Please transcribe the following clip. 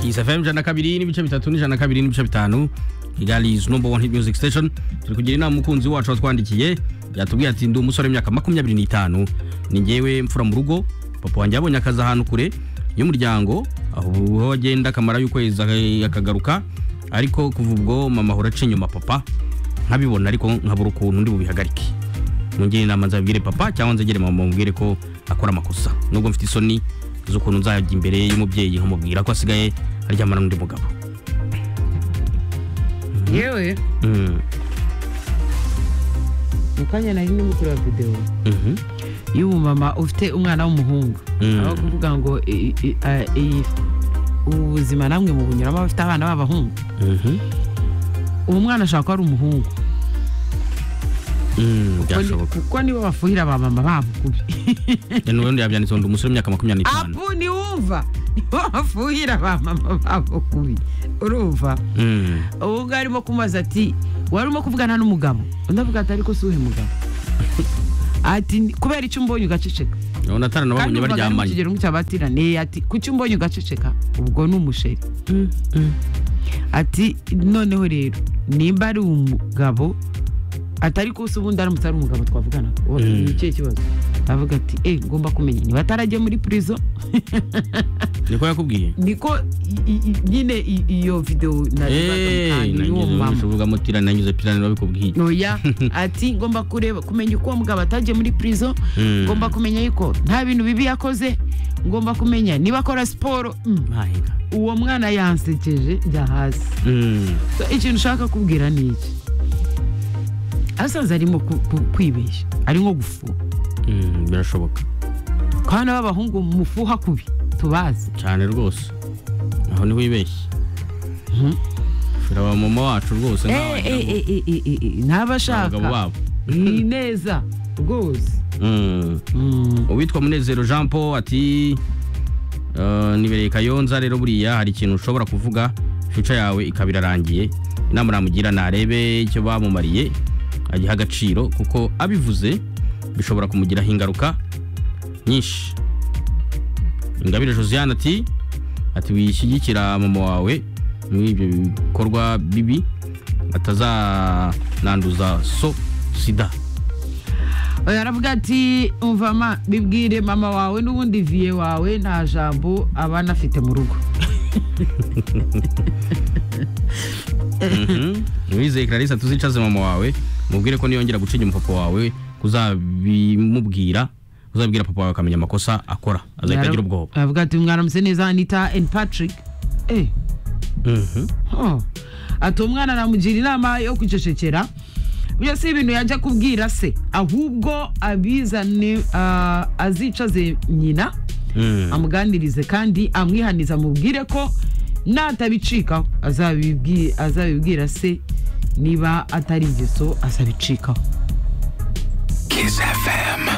Hits FM ijana kabiri n'ibice bitatu n'ijana kabiri n'ibice bitanu Kigali is number one hit music station turi kugira inama umukunzi wacu watwandikiye yatubwiye ati ndi umusore w'imyaka makumyabiri n'itanu ni njyewe mfura mu rugo papa wanjye yabonye akazi ahantu kure y'umuryango aho agenda akamara y'ukwezi aka- akagaruka ariko kuva ubwo mama ahora aca inyuma papa nkabibona ariko nkabura ukuntu ndi bubihagarike nongere inama nzabibwire papa cyangwa nzegere mama mubwire ko akora amakosa nubwo mfite isoni z'ukuntu nzajya imbere y'umubyeyi nkamubwira ko asigaye aryamana n'undi mugabo yewe Mm, mukanya nari ndimo kureba videwo mhm, y'umumama ufite umwana w'umuhungu Mm. aho kuvuga ngo i- i- a- i- ubu buzima namwe mu bunyuramo abafite abana b'abahungu mhm, uwo mwana ashobora kuba ari umuhungu mm, byashoboka kuko nibo bafuhira ba mama babo kubi n'ubundi yabyanditseho ndi umusore w'imyaka makumyabiri n'itanu apu niwumva nibo bafuhira ba mama babo kubi urumva Mm, ubu ngubu arimo kumubaza ati wari urimo kuvugana n'umugabo undi avuga ati ariko si uwuhe mugabo ati "Ni- kubera icyo umbonye ugaceceka urabona atari kandi nababonye umugabo ari mu baryamanye kigero cy'abatirane ati kuki umbonye ugaceceka ubwo ni umusheri Mm, mm. ati noneho rero nimba ari umugabo atari kusa ubundi aramutse ari umugabo twavugana Uwo- Mm. ni ikihe kibazo avuga ati eh ngomba kumenya niba atarajya muri prison niko yakubwiye niko i- i- i- nyine i- iyo videwo narebaga uwo mama uvuga mutirane nanyuze pirane babikubwiye oya ati ngomba kureba kumenya uko uwo mugabo atagiye muri prison Mm. ngomba kumenya yuko nta bintu bibi yakoze ngomba kumenya niba akora siporo mm, Mahinga. uwo mwana yansekeje njya hasi Mm, So, ikintu ushaka kubwira ni iki asaza arimo ku- ku- kwibeshya ari nko gufuha mm, birashoboka kandi b'abahungu mufuha kubi tubazi cyane rwose aho niho wibeshye Mhm. shura ba mama wacu rwose nawe Eh, eh, eh, eh, eh, eh, eh, abagabo n'abashaka babo ni neza rwose Mm. Mm. uwitwa munezero jean paul ati "Eh, nibereye kayonza rero buriya hari ikintu ushobora kuvuga fica yawe ikaba irarangiye inama namugira narebe icyo bamumariye agiha agaciro kuko abivuze bishobora kumugiraho ingaruka nyinshi ingabire josiane ati ati wishyigikira mama wawe muri ibyo bikorwa bibi atazananduza so sida Oya, aravuga ati umva ma bibwire mama wawe n'ubundi viye wawe nta jambo aba anafite mu rugo wizeye clarisse tuzicaze mama wawe mubwire ko niyongera guca inyuma papa wawe kuzabimubwira uzabwira papa wawe akamenya amakosa akora azahita agira ubwoba aravuga ati umwana muse neza anita and patrick eh Mhm. Oh. ati umwana namugira inama yo kwicecekera burya si ibintu yajya kubwira se ahubwo abizane ah, azicaze nyina Mm. amuganirize kandi amwihanize amubwire ko natabicikaho azabibwi- azabibwira se niba atari ingeso azabicikaho Kiss FM.